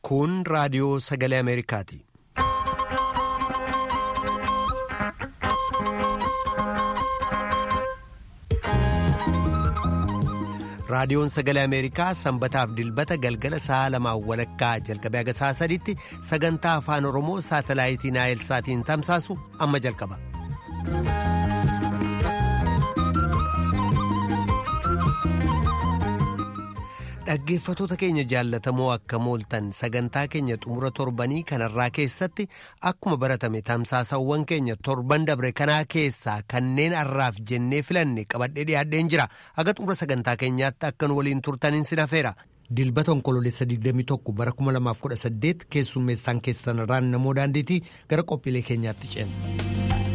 Kun raadiyoo sagalee Ameerikaati. Raadiyoon sagalee Ameerikaa sanbataaf dilbata galgala sa'a lamaan walakkaa jalqabee haga sa'a sadiitti sagantaa afaan Oromoo saatalaayitii Naayilsaatiin tamsaasu amma jalqaba. Dhaggeeffatoota keenya jaallatamoo akka mooltan sagantaa keenya xumura torbanii kanarraa keessatti akkuma baratame tamsaasawwan keenya torban dabre kanaa keessaa kanneen har'aaf jennee filanne qabadhee dhiyaadheen jira haga xumura sagantaa keenyaatti akkan waliin turtaniin sin hafeera. Dilbata onkoloolessa 21 bara 2018 keessummeessaan keessanirraan namoo daandiitii gara qophiilee keenyaatti ceena.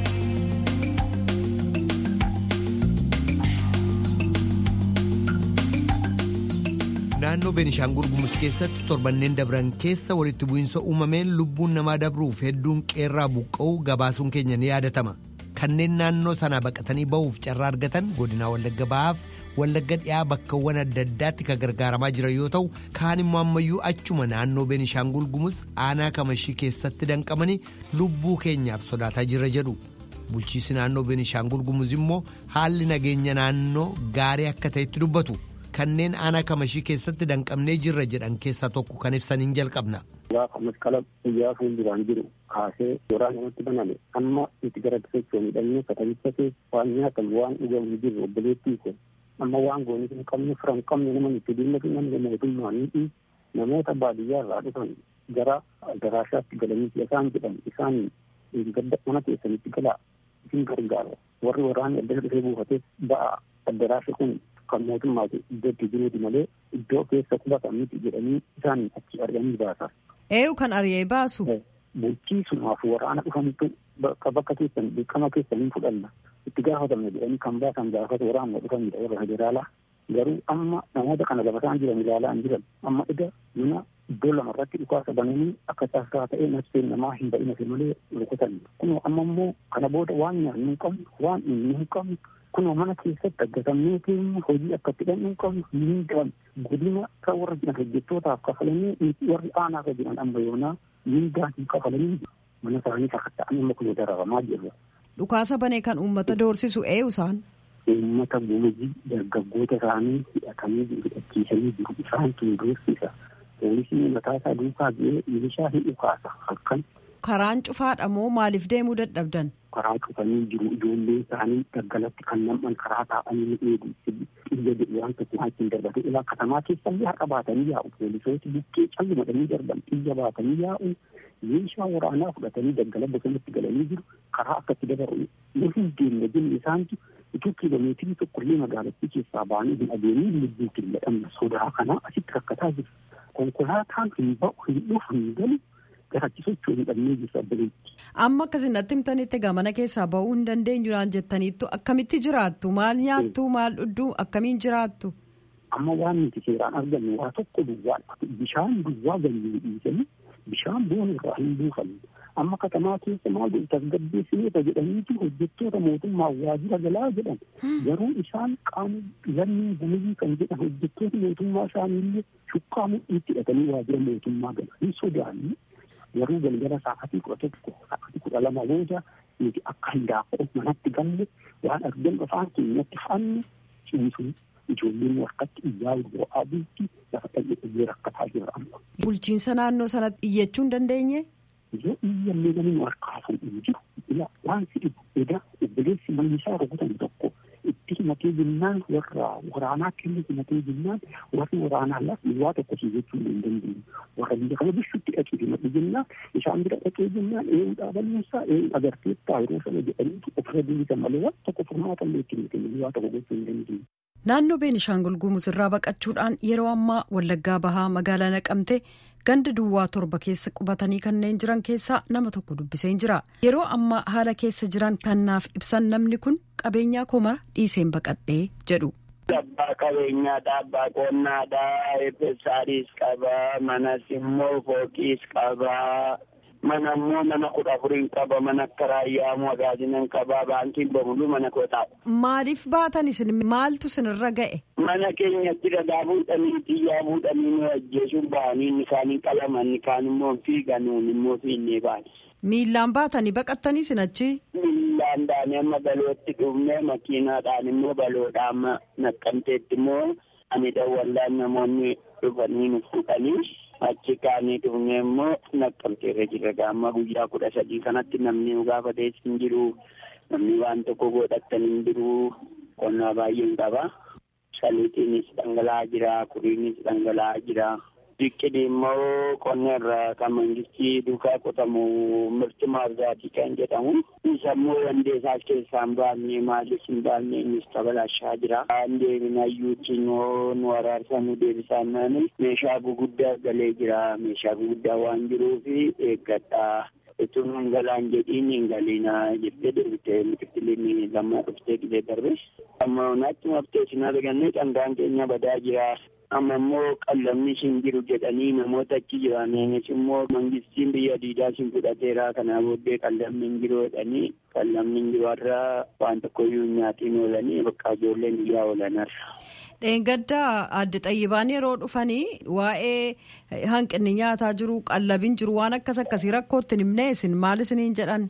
naannoo beenishaangul gumuz keessatti torbanneen dabran keessa walitti bu'iinsa uumameen lubbuun namaa dabruuf hedduun qeerraa buqqa'uu gabaasuun keenya ni yaadatama kanneen naannoo sanaa baqatanii ba'uuf carraa argatan godinaa wallagga ba'aaf wallagga dhiyaa bakkawwan adda addaatti kan gargaaramaa jiran yoo ta'u kaan immoo ammayyuu achuma naannoo beenishaangul gumuz aanaa kamashii keessatti danqamanii lubbuu keenyaaf sodaataa jirra jedhu bulchiisi naannoo beenishaangul gumuz immoo haalli nageenya naannoo gaarii akka ta'etti dubbatu. kanneen aanaa kamashii keessatti danqamnee jirra jedhan keessaa tokko kan ibsaniin jalqabna. Gaafa masqala guyyaa fuulduraan jiru kaasee waraana namatti baname amma itti gara socho'u midhamne katabicha keessa waan nyaatamu waan dhugamu jiru obboleettii kun amma waan goonii hin qabne fira hin qabne nama itti dhimmatu namni mootummaan namoota baadiyyaa irraa dhufan gara daraashaatti galanii isaan jedhan isaan gadda mana keessanitti galaa isin gargaara warri waraanni adda dhufee buufatee ba'a addaraasha kun kan mootummaati iddootti jiruuti malee iddoo keessa qubatan miti jedhanii isaan achi arganii baasan. Eeyu kan ari'ee baasu. Bulchiisumaaf waraana dhufantu bakka bakka keessan dirqama keessanii fudhanna itti gaafatamne jedhanii kan baasan gaafata waraanna dhufanidha warra federaalaa garuu amma namoota kana gabataan jiran ilaalaa hin jiran amma ida mana iddoo lamarratti dhukaasa bananii akka caasaa ta'ee nafseen namaa hin ba'inase malee rukutan kunoo amma immoo kana booda waan nyaannu hin qabnu waan inni hin qabnu kunoo mana keessatti aggatamnee keenya hojii akka itti dhannu hin qabnu hin qaban godina kan warra jiran hojjettootaaf kafalanii warri aanaarra jiran amma yoonaa mindaan hin kafalanii mana isaanii sakatta'anii amma kun dararamaa jirra. Dhukaasa banee kan uummata doorsisu eenyu isaan. Uummata gumuzii dargaggoota isaanii hidhatanii hidhachiisanii jiru isaan tun doorsisa. Poolisii mataa isaa duukaa bu'ee milishaa hin dhukaasa halkan. Karaan cufaadha moo maaliif deemuu dadhabdan? karaa cufanii jiru ijoollee isaanii daggalatti kan nam'an karaa taa'anii eegu xiyya jedhu waan tokko achiin darbatu ilaa katamaa keessallee har'a baatanii yaa'u poolisooti bukkee calli madanii darban xiyya baatanii yaa'u meeshaa waraanaa fudhatanii daggala bosonatti galanii jiru karaa akkatti dabaru nu hin deemne jenne isaantu utuu kiiloomeetirii tokkollee magaalattii keessaa baanii hin adeemin lubbuu killadhamna sodaa kanaa asitti rakkataa jiru konkolaataan hin ba'u hin dhufu hin galu garachisochuu hin dhabnee jirtu abbaleetti. Amma akkasinatti himtanitti egaa mana keessaa ba'uu hin dandeenyu naan jettaniittu akkamitti jiraattu maal nyaattu maal dhugdu akkamiin jiraattu. Amma waan nuti seeraan argannu waa tokko duwwaa bishaan duwwaa ganyee dhiisanii bishaan boona irraa hin buufanne amma katamaa keessa maal godhu tasgabbeessineeta jedhaniitu hojjettoota mootummaa waajjira galaa jedhan garuu isaan qaama lammii gumuzii kan jedhan hojjettoota mootummaa isaaniillee shukkaa mudhiitti hidhatanii waajjira mootummaa galan hin sodaanne garuu galgala sa'aatii kudha tokko sa'aatii kudha lama booda nuti akka hindaaqoo manatti galle waan argan afaan keenyatti fa'anne ciisu ijoolleen harkatti iyyaa bu'aa bulti lafa dhalli rakkataa jira amma. Bulchiinsa naannoo sanatti iyyachuu hin dandeenye? Yoo iyyallee namni nu harkaa fuudhee jiru ila waan si dhibu edaa obboleessi mannisaa rukutan tokko itti himatee jennaan warra waraanaa kennu himatee jennaan warri waraanaa lafa waa tokko si jechuu hin dandeenyu warra biyya kana bishuutti dhaqee himadhu jennaan isaan bira dhaqee jennaan eeyyuu dhaabanneessaa eeyyuu agarteettaa yeroo sana jedhaniitu ofirra bilisa malee waan tokko furmaata illee itti hin waa tokko gochuu hin dandeenyu. Naannoo Beenishaangul Gumuz irraa baqachuudhaan yeroo ammaa Wallaggaa Bahaa magaalaa Naqamtee ganda duwwaa torba keessa qubatanii kanneen jiran keessaa nama tokko dubbiseen jira. Yeroo ammaa haala keessa jiran kannaaf ibsan namni kun qabeenyaa koo mara dhiiseen baqadhee jedhu. Abbaa qabeenyaadha, abbaa qonnaadha, eebbisaadhis qaba, manas immoo fooqiis qaba. Mana immoo mana kudha afuriin qaba, mana akka raayyaa magaazinan qaba, baankiin bamuluu mana koo taa'u. Maaliif baatan isin maaltu isinirra ga'e? mana keenyatti dhagaa fuudhanii xiyyaa fuudhanii nu ajjeesuun ba'anii inni kaan hin qalaman inni kaan immoo fiigan nuun immoo fiinnee baane. Miillaan baatanii baqattanii sinachi. Miillaan baanee amma balootti dhufnee makiinaadhaan immoo baloodhaa amma naqqamteetti immoo ani dawwallaan namoonni dhufanii nu fuudhanii achi kaanii dhufnee immoo naqqamteerra jirra gaamma guyyaa kudha sadii kanatti namni nu gaafatees hin jiru namni waan tokko godhattan hin jiru qonnaa baay'een qaba. Saliitiinis dhangala'aa jira kuriinis dhangala'aa jira. Biqilii immoo qonna irraa kan mangistii duukaa qotamu mirti maarzaatii kan jedhamu. Isa immoo dandeessaas keessaa hin baafne maalis hin baafne innis tabalaashaa jira. Deebinayyuutti immoo nu araarsa nu deebisaan naani meeshaa guguddaa galee jira. Meeshaa guguddaa waan jiruufi eeggadhaa. Itun hin galaan jedhiin hin galiinaa jettee deebitee biqiltiin lammaa dhuftee qilee darbe. Amma naatti maftee sinaa argannee dhangaan keenya badaa jira. amma immoo qallamni hin jiru jedhanii namoota achi jiraniinis immoo mangistiin biyya diidaa sin fudhateera kanaa booddee qallamni hin jiru jedhanii qallamni hin jiru har'a waan tokkoyyuu nyaatiin oolanii bakka ijoolleen biyyaa oolanarra. Dheengaddaa adde xayyibaan yeroo dhufanii waa'ee hanqinni nyaataa jiru qallabin jiru waan akkas akkasii rakkootti himnee isin maal isiniin jedhan?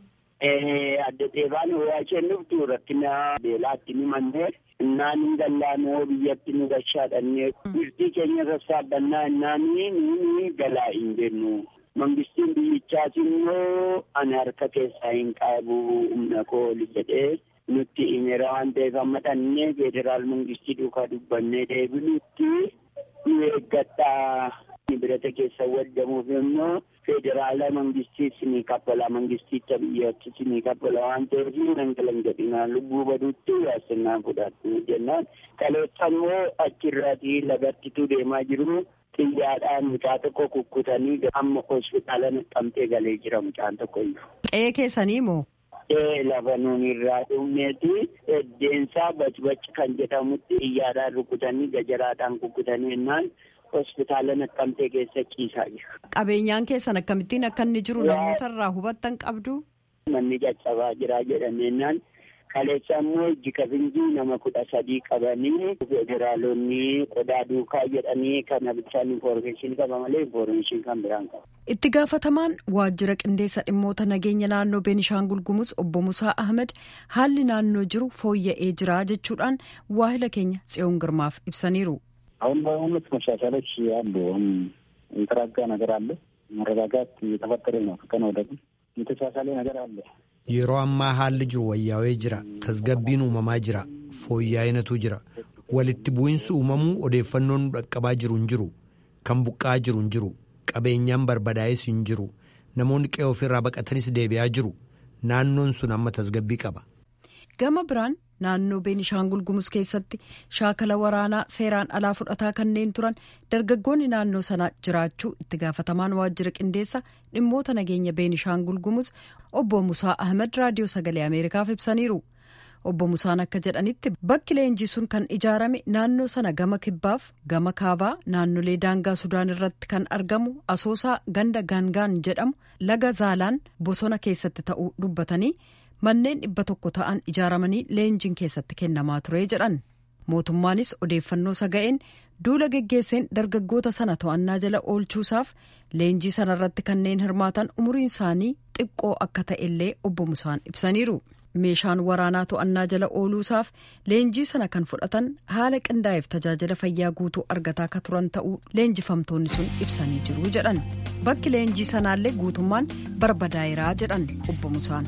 Adde xayyibaan waa isheen dhuftu rakkina beelaatti ni mannee innaan hin gallaanoo biyyatti nu gashaadhannee birtii keenya sassaabannaa innaanii nuuni galaa hin jennu. Mangistiin biyyichaas immoo ani harka keessaa hin qabu humna koo oli jedhee nutti himeera waan ta'eef amma dhannee federaal mangistii duukaa dubbannee deebinutti nu eeggadhaa. birata keessa waddamuuf immoo federaala mangistiis ni kaffala mangisticha biyyattis ni kaffala waan ta'eef nan galan jedhinaa lubbuu baduutti yaasinnaan fudhatu jennaan kaleessa immoo achirraatii lagattitu deemaa jiru xiyyaadhaan mucaa tokko kukkutanii amma hospitaala naqamtee galee jira mucaan tokko iyyuu. Qe'ee keessanii moo? Qe'ee lafa nuun irraa dhumneeti eddeensaa bacbac kan jedhamutti xiyyaadhaan rukutanii gajaraadhaan kukkutanii jennaan. hospitaala naqqamtee keessa ciisaa jira. Qabeenyaan keessan akkamittiin akka inni jiru namoota irraa hubattan qabdu? Manni caccabaa jira jedhameenyaan kaleessa immoo jikafinjii nama kudha sadii qabanii federaalonni qodaa duukaa jedhanii kana bichaan infoormeeshin qaba malee infoormeeshin kan biraan qaba. Itti gaafatamaan waajjira qindeessa dhimmoota nageenya naannoo Beenishaangul Gumuz obbo Musaa Ahmed haalli naannoo jiru fooyya'ee jira jechuudhaan waahila keenya tsiyoon girmaaf ibsaniiru. አሁን በእውነት መሻሻሎች አሉ። አሁን የተረጋጋ ነገር አለ። መረጋጋት እየተፈጠረ ነው። ከቀን ወደ ቀን የተሻሻለ ነገር አለ። yeroo ammaa haalli jiru wayyaawee jira tasgabbiin uumamaa jira fooyya'inatu jira walitti bu'insi uumamuu odeeffannoon dhaqqabaa jiru hin jiru kan buqqaa jiru hin jiru qabeenyaan barbadaa'es hin jiru namoonni qe'ee ofirraa baqatanis deebi'aa jiru naannoon sun amma tasgabbii qaba. gama biraan naannoo beenishaangul gumuz keessatti shaakala waraanaa seeraan alaa fudhataa kanneen turan dargaggoonni naannoo sana jiraachuu itti gaafatamaan waajjira qindeessa dhimmoota nageenya beenishaangul gumuz obbo musaa ahmed raadiyoo sagalee ameerikaaf ibsaniiru obbo musaan akka jedhanitti bakki leenjii sun kan ijaarame naannoo sana gama kibbaaf gama kaabaa naannolee daangaa sudaan irratti kan argamu asoosaa ganda gaangaan jedhamu laga zaalaan bosona keessatti ta'uu dubbatanii. manneen dhibba tokko ta'an ijaaramanii leenjiin keessatti kennamaa ture jedhan mootummaanis odeeffannoo saga'een duula geggeesseen dargaggoota sana to'annaa jala oolchuusaaf leenjii sanarratti kanneen hirmaatan umuriin isaanii xiqqoo akka ta'ellee obbo Musaan ibsaniiru meeshaan waraanaa to'annaa jala ooluusaaf leenjii sana kan fudhatan haala qindaa'eef tajaajila fayyaa guutuu argataa akka turan ta'uu leenjifamtoonni sun ibsanii jiru jedhan bakki leenjii sanaallee guutummaan barbadaa'eeraa jedhan obbo Musaan.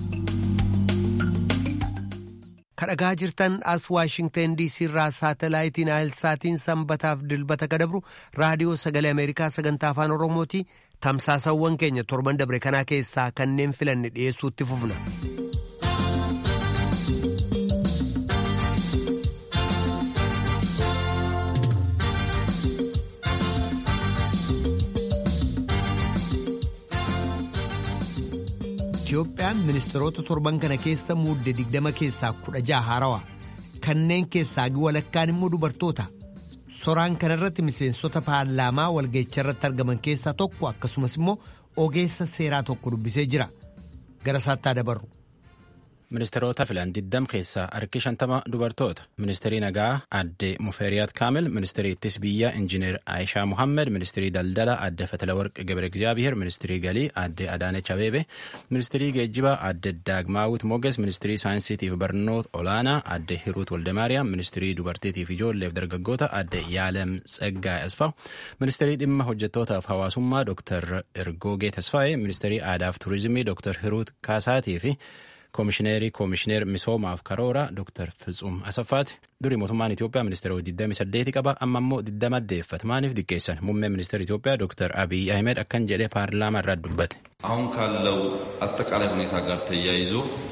kadhagaa jirtan as waashingtan diisii irraa saatalaayitiin aayilsaatiin sanbataaf dilbata kadabru raadiyoo sagalee ameerikaa sagantaa afaan oromooti tamsaasawwan keenya torban dabre kanaa keessaa kanneen filanne dhiyeessuutti fufna. Itiyoophiyaan ministeerota torban kana keessa muudde digdama keessaa kudha jaha haarawaa kanneen keessaa walakkaan immoo dubartoota soraan kanarratti miseensota paarlaamaa walga'icha irratti argaman keessaa tokko akkasumas immoo ogeessa seeraa tokko dubbisee jira gara isaatti dabarru. Ministeerota filan 20 keessaa harki 50 dubartoota. Ministeerii nagaa adde Mufeeriyaat Kaamil, ministeerii ittis biyyaa Injiinar Aayishaa Muhammed, ministeerii daldala adde Fatalawarq Gabre Egzaabiher, ministeerii galii adde Adaanech Abeebe, ministeerii geejjibaa adde Daagmaawit Moges, ministeerii saayinsiitiif barnoota olaanaa adde Hiruut Waldemaariyaam, ministeerii dubartiitiif ijoolleef dargaggoota adde Yaalem Tseggaa Asfaw, ministeerii dhimma hojjettootaaf hawaasummaa Dr. Ergoogee Tasfaayee, ministeerii aadaaf turizimii Dr. Hiruut Kaasaatii fi koomishineerii koomishineer misoomaaf karoora Dr. Fitsuum Asaffaati. Durii mootummaan Itoophiyaa ministeera 28 qaba amma immoo 20 addeeffata. Maaliif diqqeessan? Muummeen ministeera Itoophiyaa Dr. Abiy Ahmed akkan jedhee paarlaamaa irraa dubbate. አሁን ካለው አጠቃላይ ሁኔታ ጋር ተያይዞ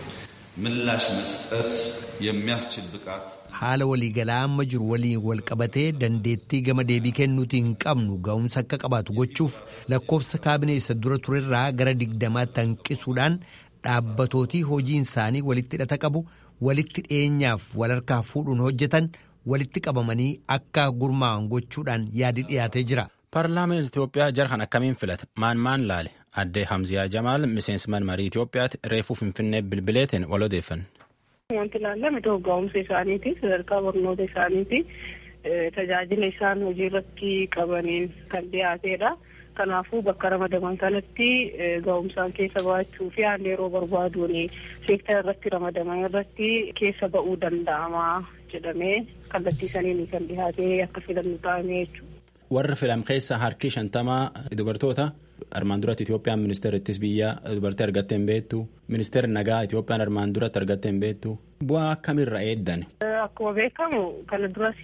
ምላሽ መስጠት የሚያስችል ብቃት haala waliigalaa amma jiru waliin wal qabatee dandeettii gama deebii kennuutii hin qabnu ga'umsa akka qabaatu gochuuf lakkoofsa kaabinee isa dura turerraa gara digdamaatti hanqisuudhaan dhaabbatootii hojiin isaanii walitti hidhata qabu walitti dhiyeenyaaf wal harkaa fuudhuun hojjetan walitti qabamanii akka gurmaa'an gochuudhaan yaadi dhiyaatee jira. Paarlaamaan Itoophiyaa jarhan akkamiin filata? Maan maan laale? Addee Hamziyaa Jamaal miseensman marii Itoophiyaatti reefuu Finfinnee bilbileetiin wal odeeffanne. Wanti ilaalame ga'umsa isaaniiti sadarkaa barnoota isaaniiti tajaajila isaan hojii irratti qabaniin kan dhiyaateedha. Kanaafuu bakka ramadaman kanatti ga'umsaan keessa ba'achuu fi haalli yeroo barbaaduun seektara irratti ramadaman irratti keessa ba'uu danda'ama jedhamee kallattii saniin kan dhiyaatee akka filannu ta'ame jechuudha. Warra filam keessaa harki shantamaa dubartoota armaan duratti Itoophiyaan ministeera ittis biyyaa dubartii argattee hin beektu ministeerri nagaa Itoophiyaan armaan duratti argattee hin beektu bu'aa akkamiirra eeddan. Akkuma beekamu kana duras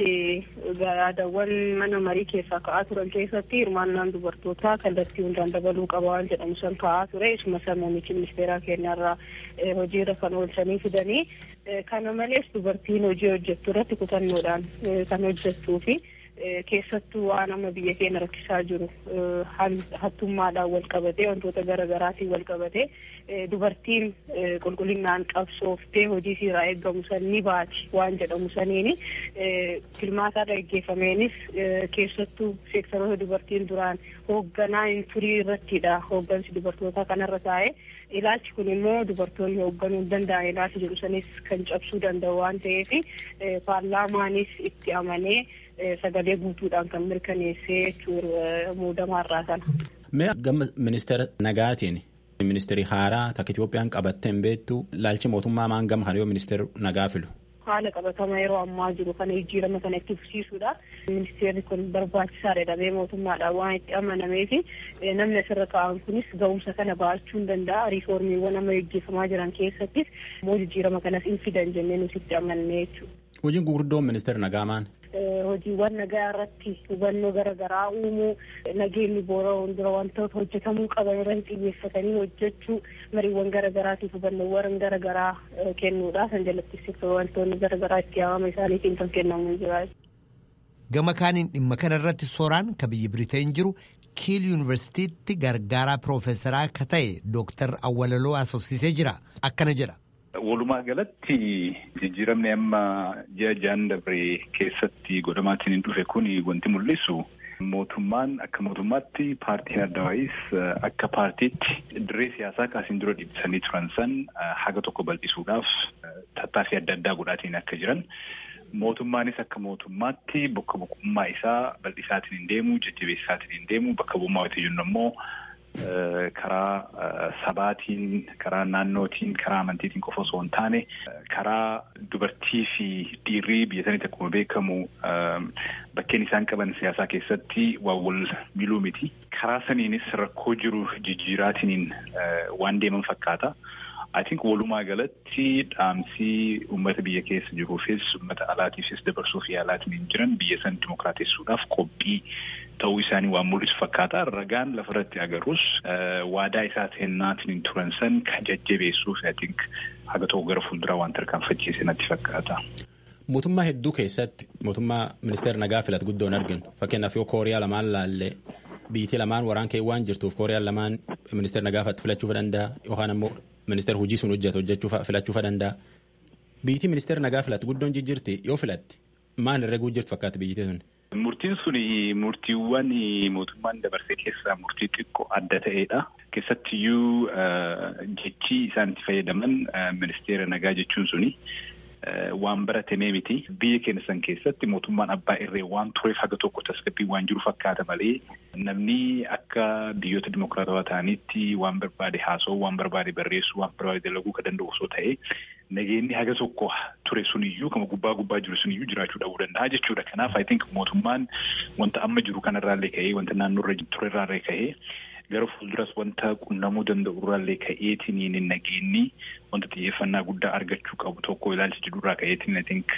yaadawwan mana marii keessaa ka'aa turan keessatti hirmaannaan dubartootaa kallattii hundaan dabaluu qaba waan jedhamu san ka'aa ture isuma san muummichi ministeeraa keenyarraa hojiirra kan oolchanii fidanii kana malees dubartiin hojii hojjettu irratti kutannoodhaan kan hojjettuu fi keessattuu waan amma biyya keenya rakkisaa jiru hattummaadhaan wal qabatee wantoota garaagaraatiin wal qabatee dubartiin qulqullinaan qabsooftee hojii irraa eeggamu san ni baati waan jedhamu saniini filmaataa gaggeeffameenis keessattuu seektaroota dubartiin duraan hoogganaa hin turii irrattidha hooggansi dubartootaa kanarra taa'e ilaalchi kun immoo dubartoonni hoogganuu hin danda'an ilaalchi jedhu sanis kan cabsuu danda'u waan ta'eef paarlaamaanis itti amanee sagalee guutuudhaan kan mirkaneessee jechuudha muudamaarraa sana. Mee gama ministeera nagaatiin ministeerii haaraa takka Itoophiyaan qabattee hin beektu laalchi mootummaa maan gama kana yoo ministeera nagaa filu. Haala qabatama yeroo ammaa jiru kana jijjiirama kana itti fufsiisuudha. Ministeerri kun barbaachisaadha dhabee mootummaadhaan waan itti amanamee fi namni asirra taa'an kunis ga'umsa kana ba'achuu hin danda'a. Riiformiiwwan amma gaggeeffamaa jiran keessattis immoo jijjiirama kanas hin fidan jennee nuti itti amannee jechuudha. Hojiin gurguddoon ministeera nagaa maan? hojiiwwan nagaa irratti hubannoo garaagaraa uumuu nageenyi boora'uun dura wantoota hojjetamuu qaban irratti xiyyeeffatanii hojjechuu mariiwwan garaagaraatiif hubannoowwan garaagaraa kennuudha san jalatti wantoonni garaagaraa itti yaamama isaaniitiin kan kennamu jira. Gama kaaniin dhimma kana irratti sooraan ka biyya Biriteen jiru kiil yuunivarsiitiitti gargaaraa piroofeesaraa ka ta'e dooktar Awwalaloo asoofsisee jira akkana jedha. Walumaa galatti jijjiiramni amma ji'a jaan dabree keessatti godhamaatiin hin dhufe kun wanti mul'isu mootummaan akka mootummaatti paartiin adda waa'is akka paartiitti dirree siyaasaa kaasiin dura dhiibsanii turan san haga tokko bal'isuudhaaf tattaaffii adda addaa godhaatiin akka jiran mootummaanis akka mootummaatti bakka bu'ummaa isaa bal'isaatiin hin deemu jajjabeessaatiin hin deemu bakka bu'ummaa wayita jennu immoo karaa sabaatiin karaa naannootiin karaa amantiitiin qofa osoo hin taane karaa dubartii fi dhiirrii biyya sanitti akkuma beekamu bakkeen isaan qaban siyaasaa keessatti waan wal miluu miti karaa saniinis rakkoo jiru jijjiiraatiin waan deeman fakkaata. I think walumaa galatti dhaamsii uummata biyya keessa jiruufis uummata alaatiifis dabarsuuf yaalaatiin hin jiran biyya san dimokiraatessuudhaaf qophii ta'uu isaanii waan mul'isu fakkaata. Ragaan lafarratti agarus waadaa isaa seennaatiin hin turan san kan jajjabeessuuf I think haga tokko gara fuulduraa waan tarkaanfachiise natti fakkaata. Mootummaa hedduu keessatti mootummaa ministeera nagaa filatu guddoon arginu fakkeenyaaf yoo kooriyaa lamaan laallee biyyi lamaan waraan kee waan jirtuuf kooriyaan lamaan ministeera nagaa filachuu danda'a yookaan ammoo ministeera hojii sun hojjetu hojjechuu filachuu danda'a. Biyyi ministeera nagaa filatu guddoon jijjiirti yoo filatti maal irra jirtu fakkaata biyyi sun. Murtiin sun murtiiwwan mootummaan dabarsee keessaa murtii xiqqoo adda ta'edha. Keessattiyyuu jechi isaan itti fayyadaman ministeera nagaa jechuun suni waan baratamee miti. Biyya keenya san keessatti mootummaan abbaa irree waan tureef haga tokko tasgabbii waan jiru fakkaata malee namni akka biyyoota dimokiraatawaa ta'anitti waan barbaade haasa'uu, waan barbaade barreessuu, waan barbaade dalaguu kan danda'u osoo ta'e nageenyi haga tokko ture suniyyuu kama gubbaa gubbaa jiru suniyyuu jiraachuu dhabuu danda'a jechuudha. Kanaaf I think mootummaan wanta amma jiru kanarraallee ka'ee wanta naannoorra turerraallee ka'ee gara fuulduras wanta qunnamuu danda'u irraallee ka'eetiin nageenyi wanta xiyyeeffannaa guddaa argachuu qabu tokko ilaalcha jedhurraa ka'eetiin I think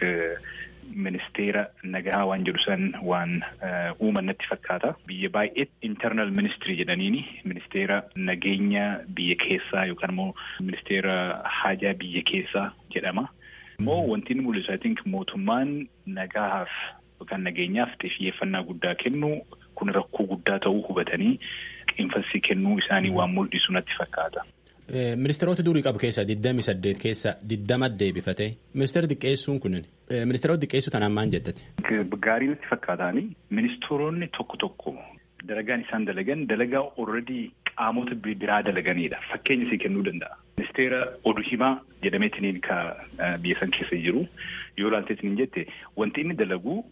ministeera nagaa waan jedhu san waan uuman natti fakkaata. Biyya baay'ee internal ministry jedhaniini ministeera nageenya biyya keessaa yookaan immoo ministeera haajaa biyya keessaa jedhama. Immoo wanti inni mul'isu I think mootummaan nagaaf yookaan nageenyaaf xiyyeeffannaa guddaa kennu kun rakkoo guddaa ta'uu hubatanii qeenfasii kennuu isaanii waan mul'isu natti fakkaata. Ministeerota durii qabu keessaa 28 keessaa 20 deebifate. Ministeera xiqqeessuun kun ministeerota xiqqeessuu tanaan maal jettati? Gaarii natti fakkaataani ministeeronni tokko tokko dalagaan isaan dalagan dalagaa already qaamota biraa dalaganidha. Fakkeenya isii kennuu danda'a. Ministeera oduu himaa jedhameetiniin ka biyya san keessa jiru yoo ilaalteetiniin jette wanti inni dalagu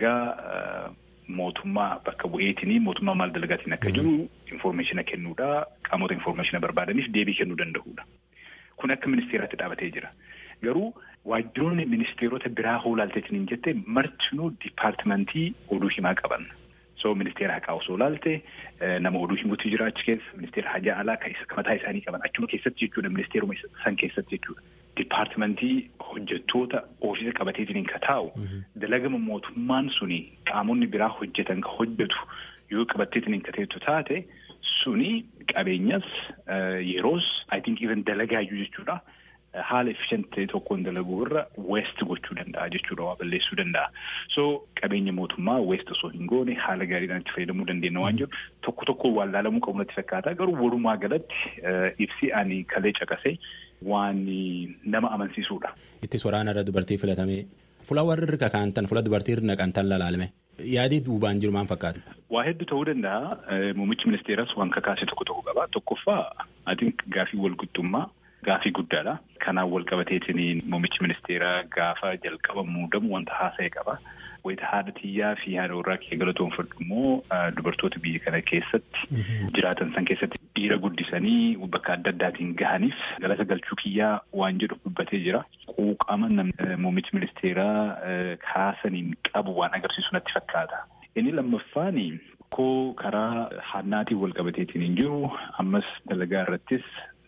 dalagaa mootummaa bakka bu'eetinii mootummaa maal dalagaatiin akka jiru infoormeeshina kennuudha qaamota infoormeeshina barbaadaniif deebii kennuu danda'uudha. Kun akka ministeeraatti dhaabatee jira. Garuu waajjiroonni ministeerota biraa hoo ilaalteetiniin jette martinuu dipaartimentii oduu himaa qaban. So ministeera haqaa osoo ilaalte nama oduu himuutu jira achi keessa ministeera hajaa alaa kan mataa isaanii qaban achuma keessatti jechuudha ministeeruma san keessatti jechuudha. Dipaartimentii hojjettoota ofiisa qabateetiin ka taa'u dalagama mootummaan suni qaamonni biraa hojjetan ka hojjetu yoo qabatteetiin ka teettu taate suni qabeenyas yeroos I think even dalagaayyuu jechuudha. haala efficient ta'e tokkoon dalaguu irra west gochuu danda'a jechuudha waa balleessuu danda'a. So qabeenya mootummaa west osoo hin goone haala gaariidhaan itti fayyadamuu dandeenya waan jiru tokko tokko waan laalamuu qabu natti fakkaata garuu walumaa galatti ibsi ani kalee caqasee waan nama amansiisuudha. Ittis waraana irra dubartii filatamee fuula warri irra kaantan fuula dubartii irra naqantan lalaalame. Yaadii duubaan jiru maal fakkaata? Waa hedduu ta'uu danda'a. Muummichi ministeeras waan kakaase tokko tokko qaba. Tokkoffaa ati gaafii walqixxummaa gaafii guddaadha. Kanaan wal qabateetiin muummichi ministeeraa gaafa jalqaba muudamu wanta haasa'e qaba. Wayita haadha xiyyaa fi haadha warraa kee galatoonfadhu immoo dubartoota biyya kana keessatti jiraatan san keessatti dhiira guddisanii bakka adda addaatiin gahaniif galata galchuu kiyyaa waan jedhu dubbatee jira. Quuqama muummichi ministeeraa kaasaniin qabu waan agarsiisu natti fakkaata. Inni lammaffaan koo karaa hannaatiin wal qabateetiin hin jiru ammas dalagaa irrattis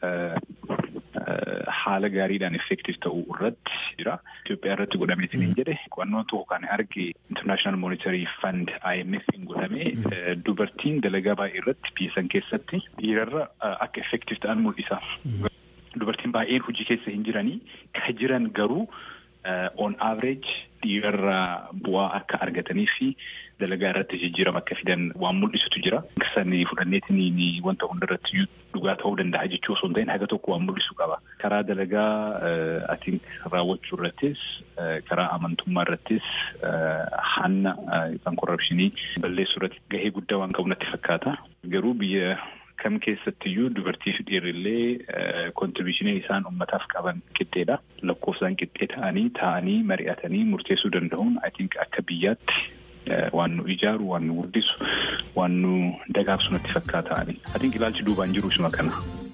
haala gaariidhaan effektiif ta'uu irratti jira. Itoophiyaa irratti godhameetiin hin jedhe qo'annoon tokko kan arge International Monetary Fund IMF hin godhame dubartiin dalagaa baay'ee irratti biyya san keessatti dhiirarra akka effektiif ta'an mul'isa. Dubartiin baay'een hojii keessa hin jiranii ka jiran garuu on average dhiirarraa bu'aa akka argatanii fi dalagaa irratti jijjiirama akka fidan waan mul'isutu jira. Sani fudhanneetiin wanta hundarratti dhugaa ta'uu danda'a jechuu osoo hin ta'in haga tokko waan mul'isu qaba. Karaa dalagaa atiin raawwachuu irrattis karaa amantummaa irrattis hanna yookaan korrapshinii balleessuu irratti gahee guddaa waan qabu natti fakkaata. Garuu biyya kam keessattiyyuu dubartii fi dhiirrillee kontribiishinii isaan ummataaf qaban qixxeedha. Lakkoofsaan qixxee ta'anii taa'anii mari'atanii murteessuu danda'uun I think akka biyyaatti waan nu ijaaru waan nu guddisu waan nu dagaagsu natti fakkaata. I think ilaalchi duubaan jiru isuma kana.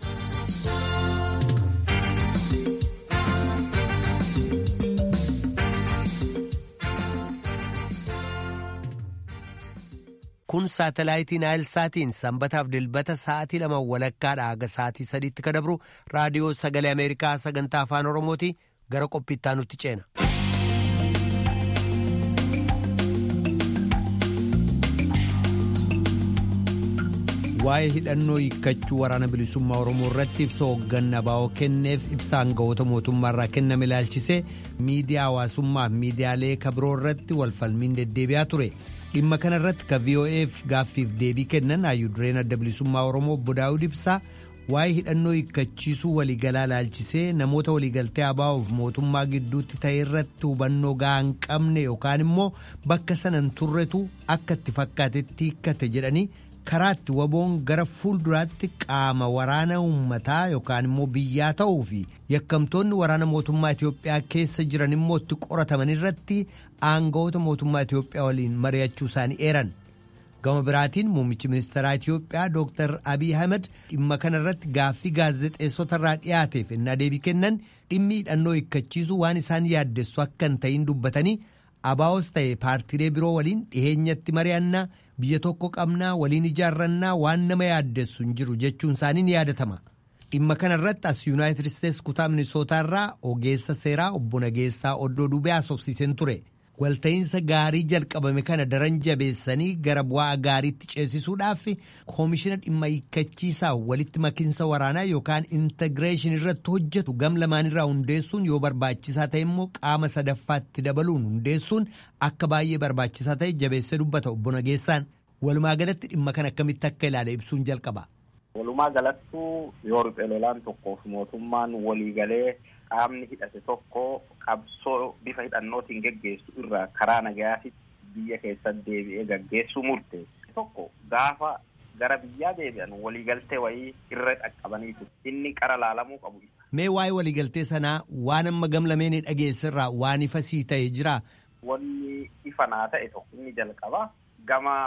kun saatalaayitii naayilsaatiin sanbataaf dilbata sa'aatii lama walakkaadha haga sa'aatii sadiitti ka dabru raadiyoo sagalee ameerikaa sagantaa afaan oromooti gara qophiittaa nutti ceena. waa'ee hidhannoo hiikkachuu waraana bilisummaa oromoo irratti ibsa hoogganaa baa'oo kenneef ibsa aangawoota mootummaa irraa kenname ilaalchisee miidiyaa hawaasummaa fi miidiyaalee kabiroo irratti walfalmiin deddeebi'aa ture. dhimma kana irratti ka vo'eef gaaffiif deebii kennan hayyudureen adda bilisummaa oromoo obbo daawud ibsaa waa'ee hidhannoo hiikkachiisuu waliigalaa laalchisee namoota waliigaltee abaa'uuf mootummaa gidduutti ta'e irratti hubannoo gahaa hin qabne yookaan immoo bakka sanan turretu akka itti fakkaatetti hiikkate jedhanii karaa itti waboon gara fuulduraatti qaama waraana uummataa yookaan immoo biyyaa ta'uu fi yakkamtoonni waraana mootummaa Itoophiyaa keessa jiran immoo itti qorataman irratti aangawoota mootummaa Itoophiyaa waliin mari'achuu isaanii eeran. gama biraatiin muummichi ministeeraa Itoophiyaa Dr. Abiy Ahmed dhimma kana irratti gaaffii gaazexeessota irraa dhiyaateef innaa deebii kennan dhimmi hidhannoo hiikkachiisuu waan isaan yaaddessu akka hin ta'in dubbatanii abaa'os ta'e paartiilee biroo waliin dhiheenyatti mari'annaa biyya tokko qabnaa waliin ijaarrannaa waan nama yaaddessu hin jiru jechuun isaanii ni yaadatama. dhimma kana irratti as yuunaayitid isteetsi kutaa minisootaa irraa ogeessa seeraa obbo Nageessaa Oddoo Dubee haasofsiiseen ture. walta'iinsa gaarii jalqabame kana daran jabeessanii gara bu'aa gaariitti ceesisuudhaaf koomishina dhimma hiikkachiisaa walitti makiinsa waraanaa yookaan intigireeshin irratti hojjetu gam lamaanirraa hundeessuun yoo barbaachisaa ta'e immoo qaama sadaffaatti dabaluun hundeessuun akka baay'ee barbaachisaa ta'e jabeessee dubbata obbo Nageessaan walumaa galatti dhimma kana akkamitti akka ilaale ibsuun jalqaba. Walumaa galattuu yoo riphee lolaan tokkoof mootummaan waliigalee qaamni hidhate tokko qabsoo bifa hidhannootiin geggeessu irraa karaa nagayaatitti biyya keessatti deebi'ee gaggeessuu murteesse tokko gaafa gara biyyaa deebi'an waliigaltee wayii irra dhaqqabaniitu inni qara laalamuu qabu. Mee waa'ee waliigaltee sanaa waan amma gamlameen dhageessirraa waan ifa sii ta'e jira. Wanni ifa naa ta'e tokko inni jalqaba gama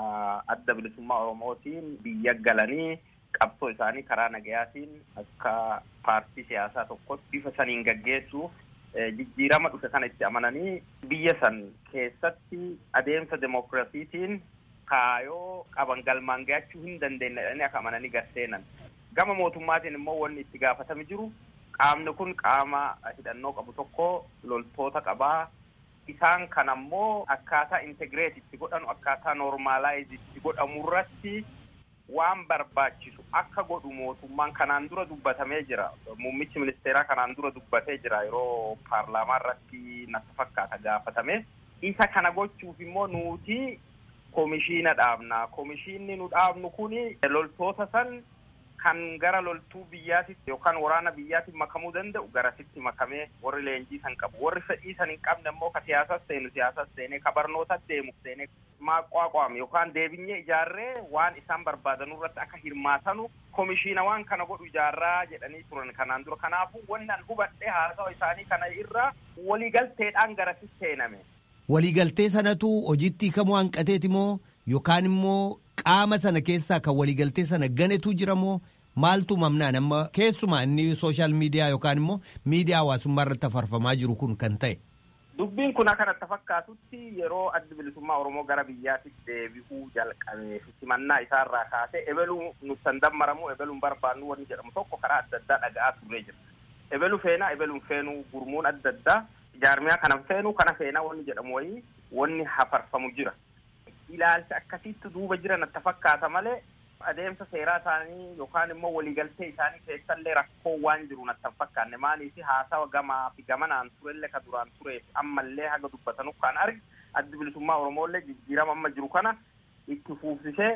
adda bilisummaa Oromootiin biyya galanii qabsoo isaanii karaa nagayaatiin akka paartii siyaasaa tokkotti bifa saniin gaggeessuuf jijjiirama dhufe kana itti amananii biyya san keessatti adeemsa demokiraasiitiin kaayoo qaban galmaan ga'achuu hin dandeenye jedhanii akka amananii garseenan. Gama mootummaatiin immoo wanni itti gaafatame jiru qaamni kun qaama hidhannoo qabu tokko loltoota qabaa. Isaan kan ammoo akkaataa integreet itti godhanu akkaataa noormaalaayiz itti godhamu irratti waan barbaachisu akka godhu mootummaan kanaan dura dubbatamee jira. Muummichi ministeeraa kanaan dura dubbatee jira yeroo paarlaamaa irratti natti fakkaata gaafatame. Isa kana gochuuf immoo nuti komishiina dhaabna. Komishiinni nu dhaabnu kuni loltoota san kan gara loltuu biyyaatitti yookaan waraana biyyaatti makamuu danda'u garasitti makamee warri leenjii san qabu. Warri fedhii san hin qabne immoo ka siyaasas seenu siyaasas seenee ka barnootas deemu seenee maaqwaaqwaame yookaan deebinyee ijaarree waan isaan barbaadan irratti akka hirmaatanu komishiina waan kana godhu ijaarraa jedhanii turan kanaan dura kanaafuu wanni an hubadhee haasawa isaanii kana irraa waliigalteedhaan garasitti seename. Waliigaltee sanatu hojiitti hiikamuu hanqateeti moo yookaan immoo qaama sana keessaa kan waliigaltee sana ganetu jira moo maaltu mamnaan amma keessumaa inni sooshaal miidiyaa yookaan immoo miidiyaa hawaasummaa irratti afarfamaa jiru kun kan ta'e. Dubbiin kun akka natti fakkaatutti yeroo addi bilisummaa Oromoo gara biyyaatti deebi'uu jalqabee simannaa isaarraa kaasee ebeluu nutti dammaramu ebeluun barbaannu wanni jedhamu tokko karaa adda addaa dhaga'aa turree jira. Ebelu feenaa ebeluun feenuu gurmuun adda addaa jaarmiyaa kana feenuu kana feenaa wanni jedhamu wayii wanni hafarfamu jira. Ilaalcha akkasitti duuba jira natti fakkaata malee adeemsa seeraa isaanii yookaan immoo waliigaltee isaanii keessallee rakkoo waan jiru natti hin fakkaanne maaliif haasawa gamaa fi gamanaan turellee ka duraan tureef ammallee haga dubbatanu kan argi addi bilisummaa Oromooillee jijjiirama amma jiru kana itti fuufsisee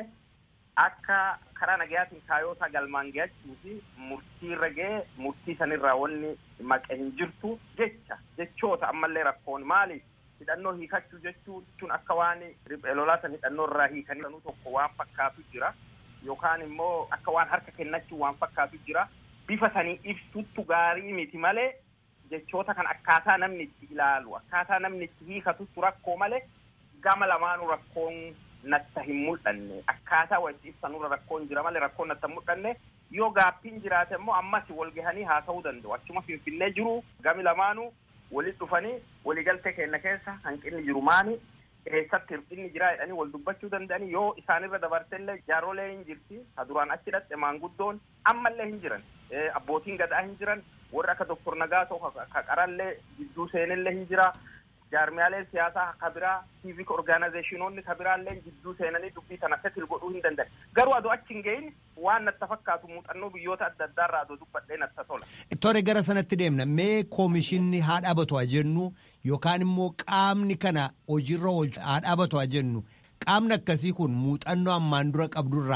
akka karaa nagayaatiin kaayootaa galmaan ga'achuu fi murtii irra ga'ee murtii sanirraa wanni maqe hin jirtu jecha jechoota ammallee rakkoon maaliif hidhannoo hiikachuu jechuun akka waan riphee lolaa san hidhannoo irraa hiikanii tokko waan fakkaatu jira. yookaan immoo akka waan harka kennachuu waan fakkaatu jira bifa sanii ibsuttu gaarii miti malee jechoota kan akkaataa namni itti ilaalu akkaataa namni itti hiikatutu rakkoo malee gama lamaanuu rakkoon natta hin mul'anne akkaataa walitti ibsanurra rakkoon jira malee rakkoon natta hin mul'anne yoo gaaffiin jiraate immoo ammas wal gahanii haasa'uu danda'u achuma finfinnee jiru gami lamaanuu walitti dhufanii waliigaltee keenya keessa hanqinni jiru maani eessatti hir'inni jira jedhanii wal dubbachuu danda'anii yoo isaanirra dabartellee jaaroolee hin jirti ka duraan achi dhaqxe maanguddoon ammallee hin jiran abbootiin gadaa hin jiran warri akka doktor Nagaasoo ka qarallee gidduu seenillee hin jira jaarmiyaaleen siyaasaa ka biraa civic organizationoonni ka biraallee gidduu seenanii dubbii tana setil godhuu hin danda'an garuu adoo achi hin gahin waan natti fakkaatu muuxannoo biyyoota adda addaarraa adoo dubbadhee natti tola. Tore gara sanatti deemna mee koomishinni haa dhaabatu haa jennu yookaan immoo qaamni kana hojiirra haa dhaabatu haa jennu qaamni akkasii kun muuxannoo ammaan dura qabdurraa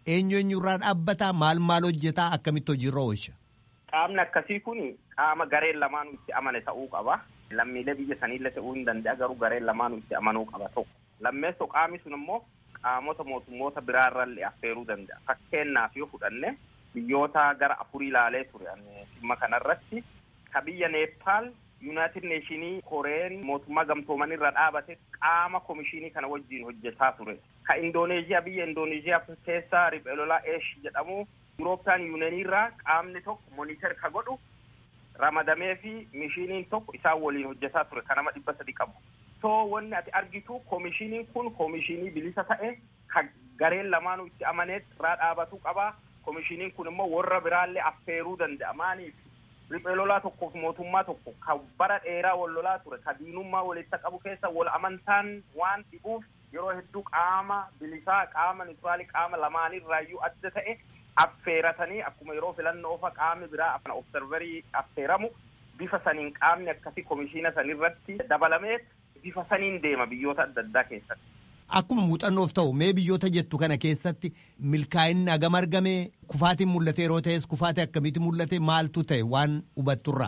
eenyu eenyurraa dhaabbataa maal maal hojjetaa akkamitti hojiirra oolcha. Qaamni akkasii kun qaama gareen lamaanuu itti amane ta'uu qaba. Lammiilee biyya saniillee ta'uu hin danda'a garuu gareen lamaanuu itti amanuu qaba tokko. Lammeessoo qaamni sun immoo qaamota mootummoota biraarrallee affeeruu danda'a. Fakkeenyaaf yoo fudhanne biyyoota gara afurii ilaalee ture dhimma kanarratti ka biyya Neepaal Yuunaayitid Neeshinii Koreen mootummaa gamtooman irra dhaabate qaama komishinii kana wajjin hojjetaa ture. Ka Indooneeziyaa biyya Indooneeziyaa keessa riphee lolaa Eesh jedhamu Yurooppiyaan Yuuniyeenii irraa qaamni tokko moniter ka godhu ramadamee fi mishiniin tokko isaan waliin hojjetaa ture ka nama dhibba sadi qabu. So wanni ati argitu komishiniin kun komishinii bilisa ta'e ka gareen lamaanuu itti amaneet irraa dhaabatu qaba. Komishiniin kun immoo warra biraallee affeeruu danda'a. Maaniif riphee lolaa tokkoof mootummaa tokko ka bara dheeraa wal lolaa ture ka diinummaa walitti qabu keessa wal amantaan waan dhibuuf yeroo hedduu qaama bilisaa qaama nituraalii qaama lamaanirraayyuu adda ta'e affeeratanii akkuma yeroo filannoo ofa qaamni biraa observerii affeeramu bifa saniin qaamni akkasii komishiina sanirratti dabalamee bifa saniin deema biyyoota adda addaa keessatti. Akkuma muuxannoof ta'u mee biyyoota jettu kana keessatti milkaa'inni hagam argame kufaatiin mul'ate yeroo ta'es kufaate akkamitti mul'ate maaltu ta'e waan hubatturra.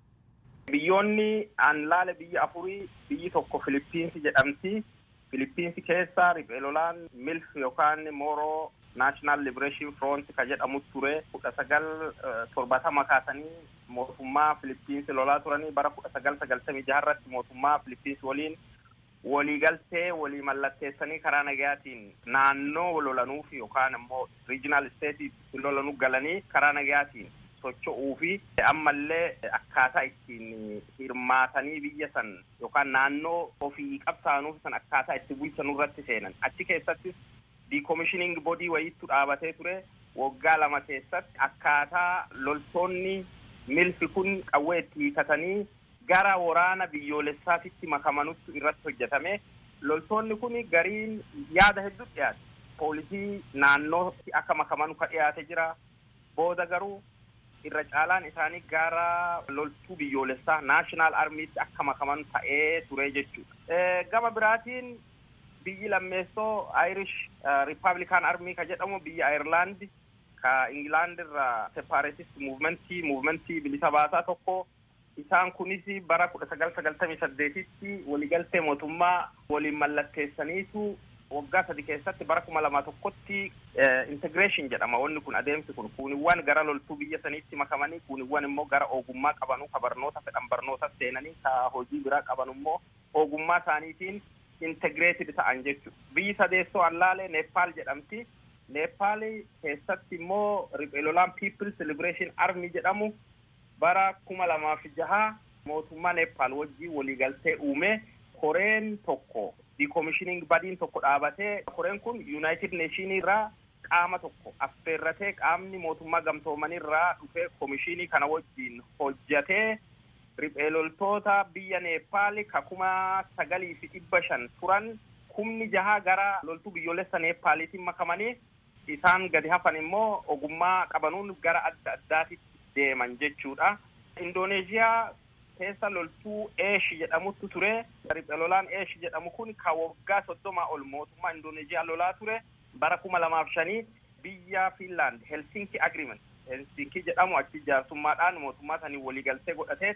Biyyoonni aan laale biyya afurii biyyi tokko Filiippiinsi jedhamti. Filiippiinsi keessa riphee lolaan milf yookaan mooroo naashinaal libereeshin front ka jedhamu ture kudha sagal torbatama kaasanii mootummaa Filiippiinsi lolaa turanii bara kudha sagal sagaltamii jaharratti mootummaa Filiippiinsi waliin waliigaltee walii mallatteessanii karaa nagayaatiin naannoo lolanuuf yookaan immoo riijinaal isteetii lolanuu galanii karaa nagayaatiin socho'uu fi ammallee akkaataa ittiin hirmaatanii biyya san yookaan naannoo ofii qabsaanuuf san akkaataa itti bulchanuu irratti seenan achi keessattis diikomishining bodii wayiitu dhaabatee ture waggaa lama keessatti akkaataa loltoonni milfi kun qawwee itti hiikatanii gara waraana biyyoolessaatitti makamanutti irratti hojjetame loltoonni kun gariin yaada hedduu dhiyaate poolisii naannootti akka makamanu ka dhiyaate jira booda garuu irra caalaan isaanii gara loltuu biyyoolessaa naashinaal armiitti akka makaman ta'ee ture jechuudha. Gama biraatiin biyyi lammeessoo Irish Republican Army ka jedhamu biyya Ayirlaandi ka Ingilaand irraa separatist muuvimentii muuvimentii bilisa baasaa tokko isaan kunis bara kudha sagal sagaltamii saddeetitti waliigaltee mootummaa waliin mallatteessaniitu waggaa sadi keessatti bara kuma lama tokkotti integration jedhama wanni kun adeemsi kun kuuniwwan gara loltuu biyya saniitti makamanii kuuniwwan immoo gara ogummaa qabanuu ka barnoota fedhan barnoota seenanii ka hojii biraa qaban immoo ogummaa isaaniitiin integrated ta'an jechuudha. Biyyi sadeessoo allaalee Neepaal jedhamti. Neepaal keessatti immoo riphee lolaan People's Liberation Army jedhamu bara kuma lamaaf jaha mootummaa Neepaal wajjin waliigaltee uume koreen tokko diikomishining badiin tokko dhaabatee koreen kun Yuunaayitid Neeshinii irraa qaama tokko affeerratee qaamni mootummaa gamtoomanii irraa dhufee komishinii kana wajjin hojjatee riphee loltoota biyya Neepaal ka kuma sagalii fi dhibba shan turan kumni jaha gara loltuu biyyoolessa Neepaaliitiin makamanii isaan gadi hafan immoo ogummaa qabanuun gara adda addaatitti deeman jechuudha. Indooneeziyaa keessa loltuu Eesh jedhamutu ture. Riphee lolaan Eesh jedhamu kun ka waggaa soddomaa ol mootummaa Indooneeziyaa lolaa ture. Bara kuma lamaaf shanii biyya Finland Helsinki Agreement Helsinki jedhamu achi jaarsummaadhaan mootummaa sanii waliigaltee godhatee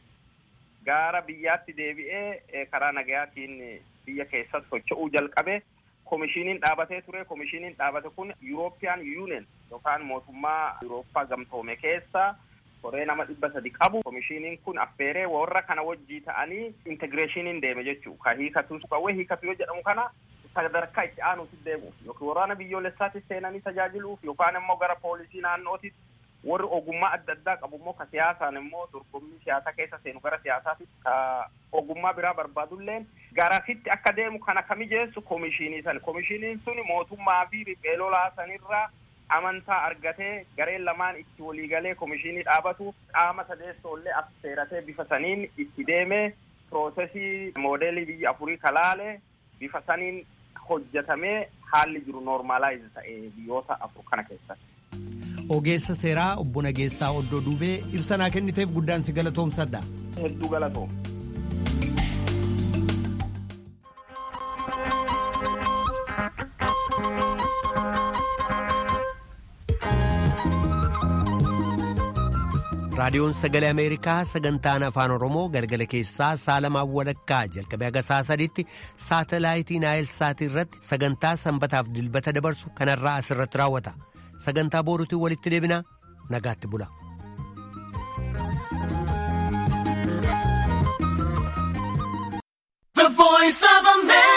gara biyyaatti deebi'ee karaa nagayaatiin biyya keessatti socho'uu jalqabe. komishiniin dhaabatee ture komishiniin dhaabate kun European Union yookaan mootummaa Yurooppaa gamtoome keessa koree nama dhibba sadi qabu komishiniin kun affeeree warra kana wajjii ta'anii integreeshiniin deeme jechuu ka hiikatu qawwee hiikatu yoo jedhamu kana sadarkaa itti aanuutti deemuuf yookiin waraana biyyoolessaatti seenanii tajaajiluuf yookaan immoo gara poolisii naannootti warri ogummaa adda addaa qabu immoo ka siyaasaan immoo dorgommii siyaasaa keessa seenu gara siyaasaatti ka ogummaa biraa barbaadulleen garasitti akka deemu kana ka mijeessu komishinii san komishiniin sun mootummaa fi riphee lolaa sanirraa amantaa argatee gareen lamaan itti waliigalee komishinii dhaabatu qaama sadeessoollee affeeratee bifa saniin itti deemee piroosesii moodeelii biyya afurii kalaale bifa saniin hojjetamee haalli jiru noormaalaayiz ta'e biyyoota afur kana keessatti. Ogeessa seeraa obbo Nageessaa Oddoo Duubee ibsa naa kenniteef guddaan si galatoomsadha. Hedduu galatoom. raadiyoon sagalee ameerikaa sagantaan afaan oromoo galgala keessaa saalamaa walakkaa jalqabee haga saa sadiitti saatalaayitii naayilsaatii irratti sagantaa sanbataaf dilbata dabarsu kanarraa asirratti raawwata sagantaa booruutiin walitti deebinaa nagaatti bula. The voice of America.